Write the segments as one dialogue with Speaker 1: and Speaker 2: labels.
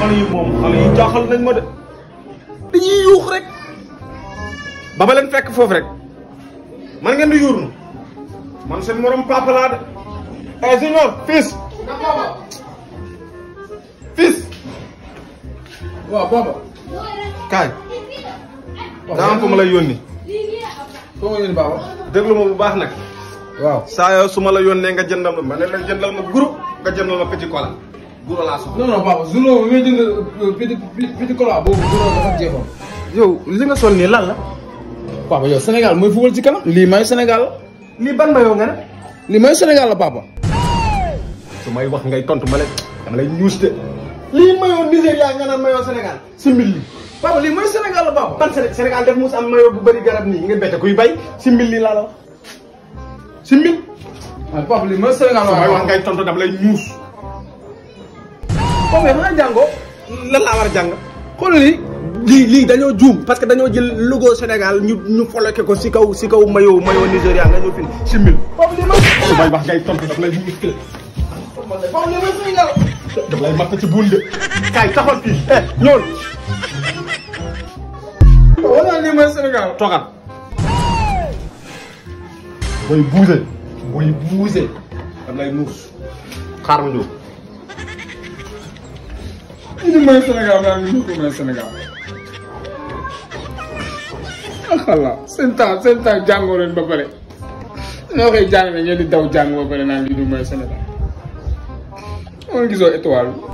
Speaker 1: xale yi moom xale yi jaaxal nañ ma de dañuy yuux rek ba ma leen fekk foofu rek man ngeen di yuurnu man seen morom papa laa de eh junior fils fils
Speaker 2: waaw papa.
Speaker 1: kaay daa am fu ma lay yónni
Speaker 2: foo ma yónni papa.
Speaker 1: déglu ma bu baax nag
Speaker 2: waaw.
Speaker 1: saa yoo su ma la yónnee nga jëndal ma ma ne la jëndal ma groupe nga jëndal ma petit cola guro laa soxla
Speaker 2: non non papa journaux bi may jënd petit petit cola boobu journaux dafa jeexoon.
Speaker 1: yow li nga sol nii lan la
Speaker 2: papa yow Sénégal mooy football ci kanam. lii may Sénégal la.
Speaker 1: lii ban mayoo nga ne
Speaker 2: lii may Sénégal la papa.
Speaker 1: su may wax ngay tontu ma leen dama lay ñuus de lii mayoo Nigéria nga naan mayoo Sénégal si mbil li
Speaker 2: papa lii mooy Sénégal la papa.
Speaker 1: ban Séné- Sénégal def mus am mayoo bu bëri garab nii nga bette kuy bay si mbil lii laa la wax si mbil
Speaker 2: waaw papa lii mooy Sénégal
Speaker 1: su
Speaker 2: la
Speaker 1: may wax
Speaker 2: papa.
Speaker 1: ngay tontu dama lay ñuus
Speaker 2: papa yow xanaa jàngoo.
Speaker 1: lan laa war a jàng
Speaker 2: xool lii.
Speaker 1: lii lii dañoo juum parce que dañoo jël logo Sénégal ñu ñu foloke ko si kaw si kaw mayoo mayoo Nigéria nga ñëw fi si mbil
Speaker 2: papa lii mooy.
Speaker 1: su may wax ngay tontu dama lay ñuus de
Speaker 2: papa lii mooy Sénégal.
Speaker 1: dama lay matt ci buun de kaay taxal fii eh ñool
Speaker 2: papa war naa lii mooy Sénégal.
Speaker 1: toogal booy buuse booy buuse dam lay muus xaar ma ñëw
Speaker 2: lii mooy Sénégal maa ngi ñu ko mooy Sénégal. xala seen temps seen temps jàngoo leen ba pare. noo koy jàng ne ngeen di daw jàng ba pare naan lii du mooy Sénégal. moo gisoo étoile bi.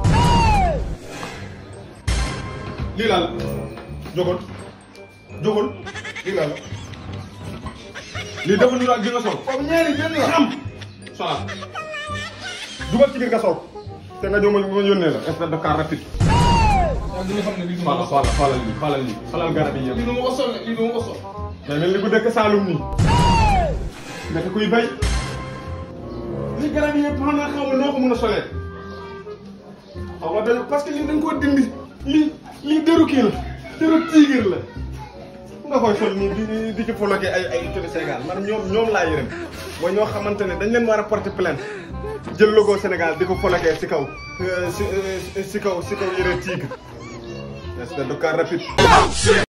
Speaker 1: lii laa la jógal jógal lii laa la lii dafa ñu ak di nga sol
Speaker 2: foofu ñaari jën la.
Speaker 1: am solal dugal ci biir nga sol te nga ñëw ma ma yónnee la espèce de car rapide
Speaker 2: waaw li nga xam ne lii du ma
Speaker 1: xoolal
Speaker 2: ko sol.
Speaker 1: xoolal xoolal lii xoolal lii xoolal garab yi yëpp
Speaker 2: lii du ma ko sol lii du ma ko sol.
Speaker 1: mais mel ni ku dëkk Saalum nii nekk kuy bay lii garab yi yëpp xanaa xaw ma noo ko mën a solee xaw ma dañ parce que lii dañ koo dindi lii lii dëru kii la dëru tigre la nga koy sol nii di di ci foloke ay ay télé Sénégal man ñoom ñoom laa yërëm mooy ñoo xamante ne dañ leen war a porter plainte jël logo Sénégal di ko foloke si kaw si si kaw si kaw yëre tigre espèce de car rapide